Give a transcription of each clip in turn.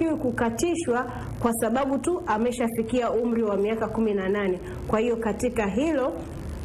hatakiwi kukatishwa kwa sababu tu ameshafikia umri wa miaka kumi na nane. Kwa hiyo katika hilo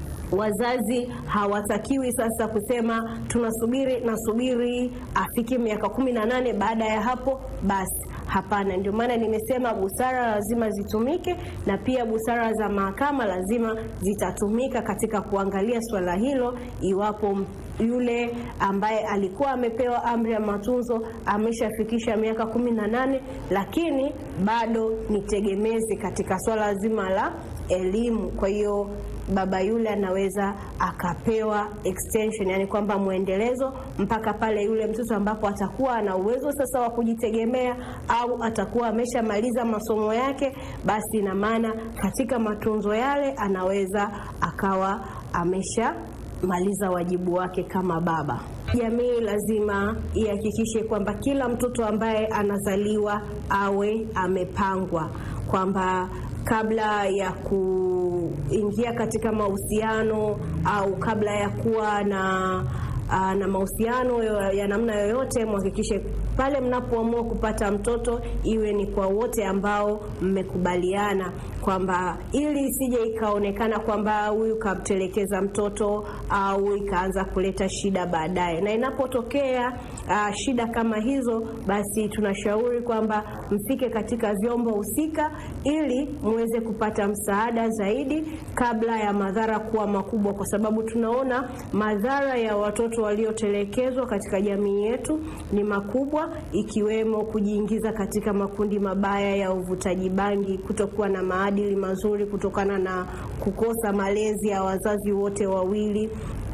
wazazi hawatakiwi sasa kusema tunasubiri nasubiri afike miaka kumi na nane baada ya hapo basi. Hapana, ndio maana nimesema busara lazima zitumike na pia busara za mahakama lazima zitatumika katika kuangalia swala hilo, iwapo yule ambaye alikuwa amepewa amri ya matunzo ameshafikisha miaka kumi na nane lakini bado ni tegemezi katika swala zima la elimu. Kwa hiyo baba yule anaweza akapewa extension, yani kwamba mwendelezo mpaka pale yule mtoto ambapo atakuwa ana uwezo sasa wa kujitegemea au atakuwa ameshamaliza masomo yake, basi ina maana katika matunzo yale anaweza akawa ameshamaliza wajibu wake kama baba. Jamii lazima ihakikishe kwamba kila mtoto ambaye anazaliwa awe amepangwa kwamba kabla ya kuingia katika mahusiano au kabla ya kuwa na aa, na mahusiano ya namna yoyote, mhakikishe pale mnapoamua kupata mtoto iwe ni kwa wote ambao mmekubaliana kwamba, ili isije ikaonekana kwamba huyu kamtelekeza mtoto au ikaanza kuleta shida baadaye. Na inapotokea uh, shida kama hizo, basi tunashauri kwamba mfike katika vyombo husika ili muweze kupata msaada zaidi kabla ya madhara kuwa makubwa, kwa sababu tunaona madhara ya watoto waliotelekezwa katika jamii yetu ni makubwa, ikiwemo kujiingiza katika makundi mabaya ya uvutaji bangi, kutokuwa na maadili mazuri kutokana na kukosa malezi ya wazazi wote wawili.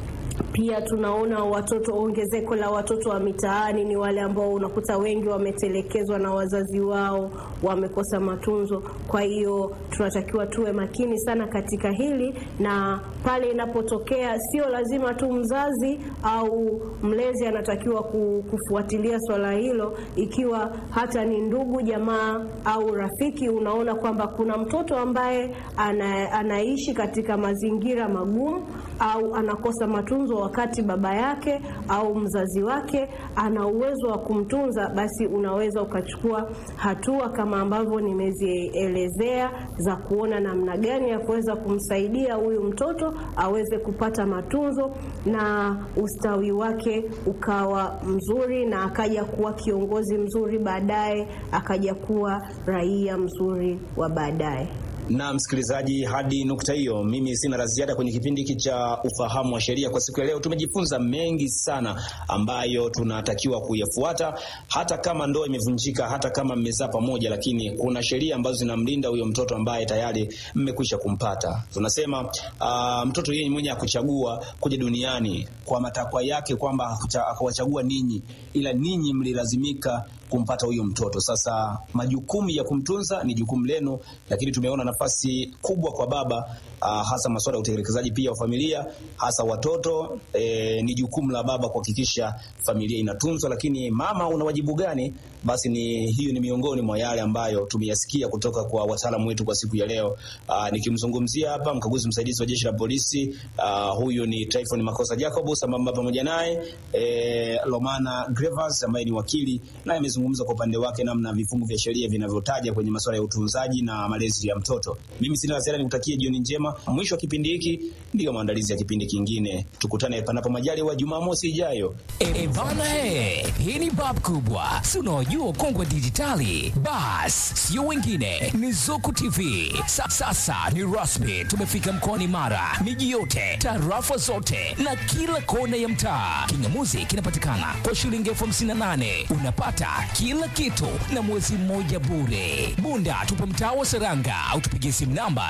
Pia tunaona watoto, ongezeko la watoto wa mitaani ni wale ambao unakuta wengi wametelekezwa na wazazi wao, wamekosa matunzo. Kwa hiyo tunatakiwa tuwe makini sana katika hili, na pale inapotokea, sio lazima tu mzazi au mlezi anatakiwa kufuatilia swala hilo. Ikiwa hata ni ndugu, jamaa au rafiki, unaona kwamba kuna mtoto ambaye ana, anaishi katika mazingira magumu au anakosa matunzo wakati baba yake au mzazi wake ana uwezo wa kumtunza, basi unaweza ukachukua hatua kama ambavyo nimezielezea za kuona namna gani ya kuweza kumsaidia huyu mtoto aweze kupata matunzo na ustawi wake ukawa mzuri, na akaja kuwa kiongozi mzuri baadaye, akaja kuwa raia mzuri wa baadaye. Na msikilizaji, hadi nukta hiyo, mimi sina la ziada kwenye kipindi hiki cha ufahamu wa sheria kwa siku ya leo. Tumejifunza mengi sana ambayo tunatakiwa kuyafuata, hata kama ndoa imevunjika, hata kama mmezaa pamoja, lakini kuna sheria ambazo zinamlinda huyo mtoto ambaye tayari mmekwisha kumpata. Tunasema uh, mtoto yeye mwenye akuchagua kuja duniani kwa matakwa yake, kwamba akawachagua ninyi, ila ninyi mlilazimika kumpata huyo mtoto. Sasa majukumu ya kumtunza ni jukumu lenu, lakini tumeona nafasi kubwa kwa baba uh, hasa masuala ya utekelezaji pia wa familia, hasa watoto e, ni jukumu la baba kuhakikisha familia inatunzwa. Lakini mama, una wajibu gani? Basi ni hiyo ni miongoni mwa yale ambayo tumeyasikia kutoka kwa wataalamu wetu kwa siku ya leo. Uh, nikimzungumzia hapa mkaguzi msaidizi wa jeshi la polisi uh, huyu ni Tryphon Makosa Jacob, sambamba pamoja naye e, Lomana Grevas ambaye ni wakili naye amezungumza kwa upande wake namna vifungu vya sheria vinavyotaja kwenye masuala ya utunzaji na malezi ya mtoto. Mimi sina la ziada, nikutakie jioni njema. Mwisho wa kipindi hiki ndiyo maandalizi ya kipindi kingine. Tukutane panapo majaliwa Jumamosi ijayo. E bana, he, hii ni bab kubwa, si unaojua ukongwe dijitali. Bas sio wengine, ni Zuku TV. Sa, sasa ni rasmi, tumefika mkoani Mara, miji yote, tarafa zote na kila kona ya mtaa. Kingamuzi kinapatikana kwa shilingi elfu hamsini na nane unapata kila kitu na mwezi mmoja bure. Bunda tupo mtaa wa Seranga au tupigie simu namba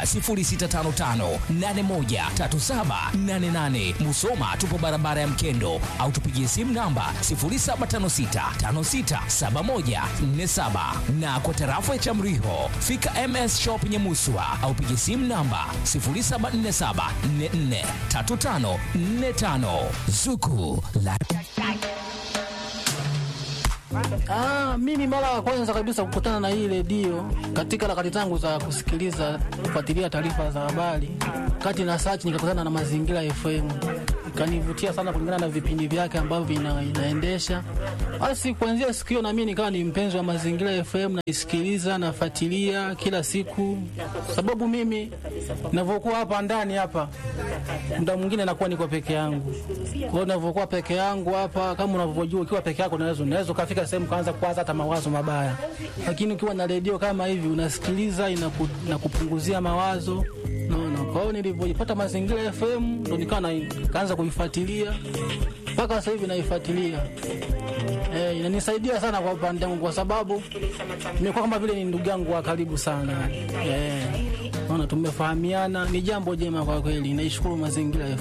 0655813788. Musoma tupo barabara ya Mkendo au tupigie simu namba 0756567147 na kwa tarafa ya Chamriho fika MS Shop Nyamuswa au pigie simu namba 0747443545 Zuku la Ah, mimi mara ya kwanza kabisa kukutana na hii redio katika harakati zangu za kusikiliza kufuatilia taarifa za habari, kati na search nikakutana na Mazingira FM kanivutia sana kulingana na vipindi vyake ambavyo vina, inaendesha. Basi kuanzia siku hiyo na mimi nikawa ni mpenzi wa Mazingira FM, naisikiliza nafuatilia kila siku, sababu mimi ninavyokuwa hapa ndani hapa, muda mwingine nakuwa niko peke yangu. Kwa hiyo ninavyokuwa peke yangu hapa, kama unavyojua, ukiwa peke yako unaweza unaweza ukafika sehemu kaanza kuwaza hata mawazo mabaya, lakini ukiwa na redio kama hivi unasikiliza, inaku, inakupunguzia mawazo naona. Kwa hiyo nilivyojipata Mazingira FM ndo nikawa na- nikaanza kuifuatilia mpaka sasa hivi naifuatilia. Eh, inanisaidia sana kwa upande wangu kwa sababu nimekuwa kama vile ni ndugu yangu wa karibu sana. Eh, naona tumefahamiana, ni jambo jema kwa kweli. Naishukuru Mazingira FM.